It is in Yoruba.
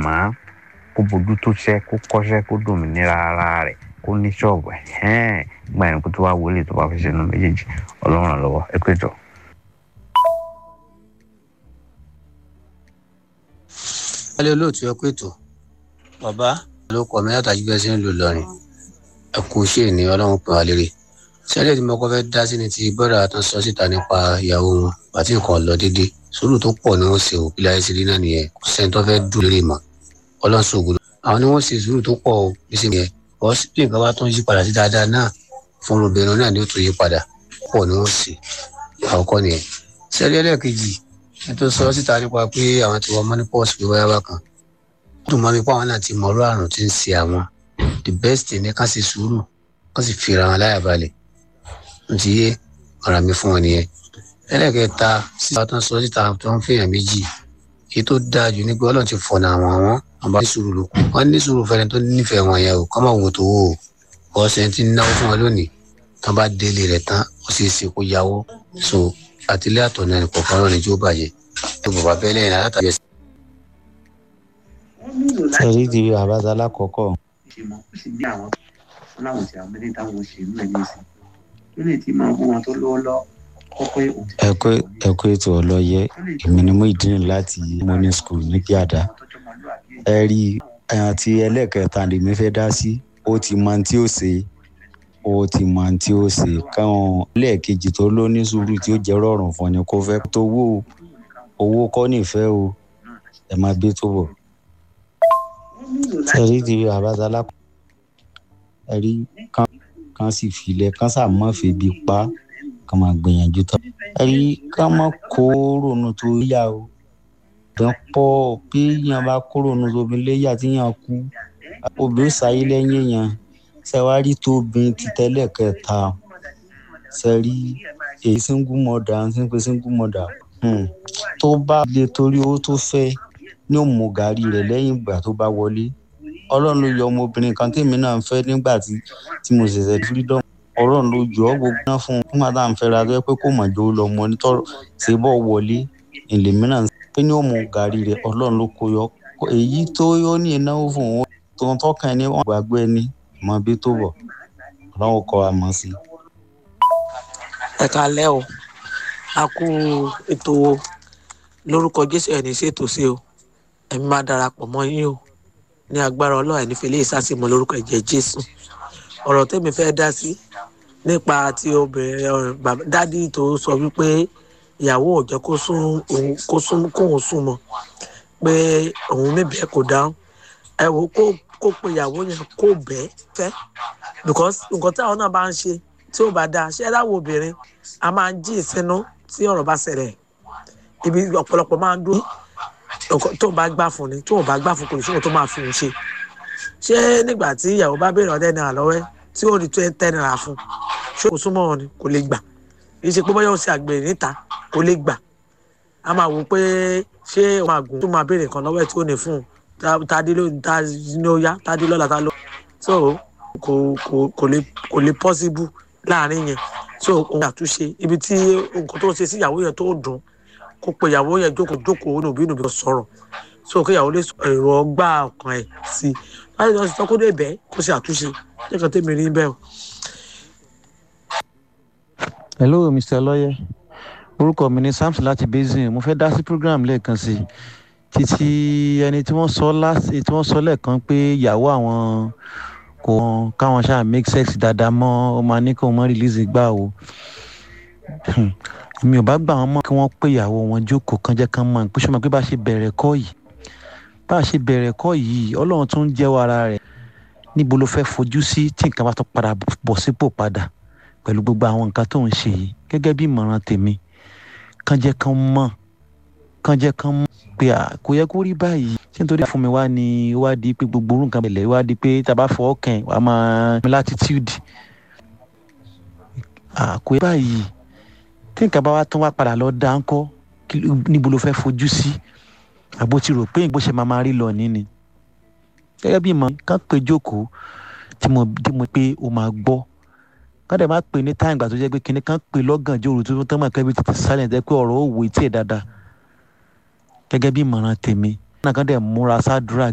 màmá kó bójú tó ṣẹ́ kó kọ́ṣẹ́ kó dòmìnira ara rẹ̀ kó ní ṣọ́ọ̀bù ẹ̀hẹ́n gbà yẹn kó tó wá wọlé tó bá fi ṣe nu méjèèjì ọlọ́run ràn lọ́wọ́ ẹ pé jọ. wálé olóòtú ẹ kó ètò bàbá ló kọ mi látàjú bẹ́ẹ̀ sí ń lò lọrin ẹ kú iṣẹ́ ní ọlọ́run pè wá lérè sẹ́lẹ̀ tí mo kọ́ fẹ́ dá sí ni ti bọ́dà tó sọ síta nípa ìyàwó wọn àti nǹkan lọ déédéé sùúrù tó pọ̀ ni wọ́n ṣe ò bíláyé sí rí náà nìyẹn kò sẹ́ni tó fẹ́ dùn lérè mọ́ ọlọ́run ṣògo àwọn ni wọ́n ṣe sùúrù tó pọ̀ ò bí sí yẹn bọ́ sí bí nǹkan bá tún yí padà sí dáadáa náà fún obìnrin náà ni ó tún yí padà pọ̀ ni wọ́n ṣe àkọ́kọ́ nìyẹn sẹ́lẹ̀ ẹlẹ́ẹ̀kejì ẹ tó sọ síta nípa pé àwọn ti wọ moneypause pé wáyà bá kan ó dùn mọ́ mi pé àwọn náà ti mọ̀ ọ́rọ́ àrùn tí ń ṣe àwọn the best thing ni ká ṣe sùúrù ká sì fira wọn láyà balẹ̀ n ti yé ọ̀rọ̀ mi fún wọn nìyẹn ẹlẹ́kẹta síta tó ń sọ síta tó ń fẹ́yàn méjì èyí tó dáa jù ní pé ọlọ́run ti fọ̀nà àwọn àwọn àbá ní sùúrù ló kù wọ́n ní sùúrù fẹ́ni tó nífẹ̀ẹ́ wọn yẹn o kọ́ máa wò tó wò ó ọ̀sẹ̀ tí ń náwó fún wọn lónìí tán bá délé rẹ̀ tán ó sì ṣe kó yáwó so àtìlẹ́ àtọ̀nà ẹnì kọ̀ọ̀kan lọ́ni tí ó bàjẹ́ ẹ bọ̀ bá bẹ́lẹ̀ yẹn látàbí ẹsẹ̀. ẹ̀rí ti àbáta lákọ̀ọ́kọ́ ṣe mọ ó sì ní àwọn wọn láwọn ti àwọn mẹ́lẹ́ táwọn ṣe ń lẹ̀ nísìn tó lè ti máa bú wọn tó lówó lọ kọ́kọ́ òun ti ẹ̀kọ́ ẹ̀kọ́ ètò ọlọ́yẹ èmi ni mo ìdílé láti morning school ní kíáda ẹ rí àti ẹlẹ́ẹ̀kẹta lèmi fẹ́ dá sí ó ti mọ tí ó ṣe ó ti mọ tí ó ṣe káwọn lẹ́ẹ̀kejì tó ló ní sùúrù tí ó jẹ́ rọrùn fún ni kó fẹ́ tó wó owó kọ́ nífẹ̀ẹ́ o ẹ máa gbé tó bọ̀ ẹ̀rí ti àbáta lápá ẹ̀rí kan kan sì filẹ̀ kan sà mọ́ febi pa kan máa gbìyànjú tán ẹ̀rí kan mọ́ kó ronú tó yá o dán pọ̀ bí yàn bá kó ronú tó bí léyà tí yàn kú obìnrin sáyé lẹ́yìn yàn sẹ́wárí tó bin ti tẹ́lẹ̀ kẹta sẹ́rí èyí single mother ń sìn pé single mother tó bá lè torí owó tó fẹ́ ní òmù gàrí rẹ̀ lẹ́yìn ìgbà tó bá wọlé ọlọ́run ló yọ ọmọbìnrin kan tèmi náà ń fẹ́ nígbà tí tí mo ṣẹ̀ṣẹ̀ freedom ọlọ́run ló yọ ọ́ gbogbo náà fún un fún màdá ń fẹ́ra tó yẹ pé kò mọ̀ jó lọ mọ onítọ́rọ̀ ṣe bọ́ wọlé ìlèmí náà pé ní òmù gàrí rẹ̀ ọlọ́run ló kó yọ èyí tó yọ ní ìnáwó fún òun tó ń tọ́ka ẹni wọn gbàgbé ẹni mọ bí tó bọ̀ ọlọ́run kọ́ wa mọ̀ sí. ẹ kalẹ́ o a kú ètò lórúkọ jésù ẹ̀ ní ṣètò sí o ẹ̀mí máa darapọ̀ mọ́ yín o ní agbára ọlọ́run ẹ̀ nífẹ̀ẹ́ lè sásìmọ́ lórúkọ ẹ̀jẹ̀ jésù ọ̀rọ̀ tẹ́mi fẹ́ dá sí nípa ti obìnrin dádì tó sọ wípé ìyàwó ò jẹ́ kó sún kó sún kóun sún mọ́ pé òun níbẹ̀ kò dáhùn ẹ wò kó kó pe ìyàwó yẹn kó bẹ́ẹ̀ fẹ́ because nǹkan táwọn náà bá ń ṣe tí ó bá dáa ṣé ẹ dáwọ́ obìnrin a máa ń jí ìsinú tí ọ̀rọ̀ bá ṣẹlẹ̀ ibi ọ̀pọ̀lọpọ̀ máa ń dúró tó bá gbà fún ni tó bá gbà fún kò ní sóhun tó máa fi hùn ṣe ṣé nígbà tí ìyàwó bá béèrè ọdẹ náírà lọ́wọ́ ẹ tí ó rí tẹ́ náírà fún ṣé kò súnmọ́ wọn ni kò lè gbà kì í ṣe pé bóyá ó ṣe àgbèrè níta kò lè gbà a máa wò pé ṣé òun àgùn tó máa béèrè nǹkan lọ́wọ́ ẹ tí ó ní fún un tádé ló tá ní ó yá tádé lọ́la tá ló so kò kò kò lè kò lè possible láàrin yẹn so òun àtúnṣe ibi tí nǹkan tó ń ṣe sí ìyàwó yẹn tó dùn kó pe ìyàwó yẹn jókòó jókòó nùbí nùbí kó sọ̀rọ̀ so kí ìyàwó lè sọ èrò ọgbà ọkàn ẹ̀ sí i láti lọ sí tọ́kọ́ dé bẹ́ẹ̀ kó ṣe àtúnṣe lẹ́kàn tẹ́mi rí bẹ́ẹ̀ o. hello mr lawyer orúkọ mi ni samson láti basin mo fẹ́ dá sí program lẹ́ẹ̀kan sí i títí ẹni tí wọ́n sọ láti tí wọ́n sọ lẹ́ẹ̀kan pé ìyàwó àwọn kò káwọn ṣáà make sex dáadáa mọ́ ó máa ní kó wọ́n release gbà o mi ò bá gbà wọn mọ kí wọn pé ìyàwó wọn jókòó kan jẹ kán mọ pé sọmọ pé bá a ṣe bẹ̀rẹ̀ kọ́ yìí bá a ṣe bẹ̀rẹ̀ kọ́ yìí ọlọ́run tún ń jẹ́wọ́ ara rẹ̀ níbo ló fẹ́ fojú sí tí nǹkan bá tún padà bọ̀ sípò padà pẹ̀lú gbogbo àwọn nǹkan tó ń ṣe yìí gẹ́gẹ́ bí ìmọ̀ràn tèmi kán jẹ́ kán mọ̀ kán jẹ́ kán mọ̀ pé kò yẹ kó rí báyìí ṣé nítorí fún mi wá ní wá di pé gbogbo orú nǹkan bẹ̀lẹ̀ wá di pé tá a bá fọwọ́ kàn wá máa mi latitude kò yẹ báyìí tí nǹkan bá wá tán wá padà lọ dá ńkọ́ níbo ló fẹ́ fojú sí àbó ti rò pé bó ṣe máa máa rí lọ ní ni gẹ́gẹ́ bí ìmọ̀ kán pé jókòó tí mo tí mo pé o máa gbọ́ kán dẹ̀ máa pè ní táyìn gbà tó jẹ́ pé kinní kán pè lọ́gànjọ́ òru tó tán mọ̀ kẹ́bí tètè sálẹ̀ jẹ́ pé ọ̀rọ̀ òwò etí ẹ̀ dáadáa gẹ́gẹ́ bí ìmọ̀ràn tèmi náà kán dẹ̀ múra sádùúrà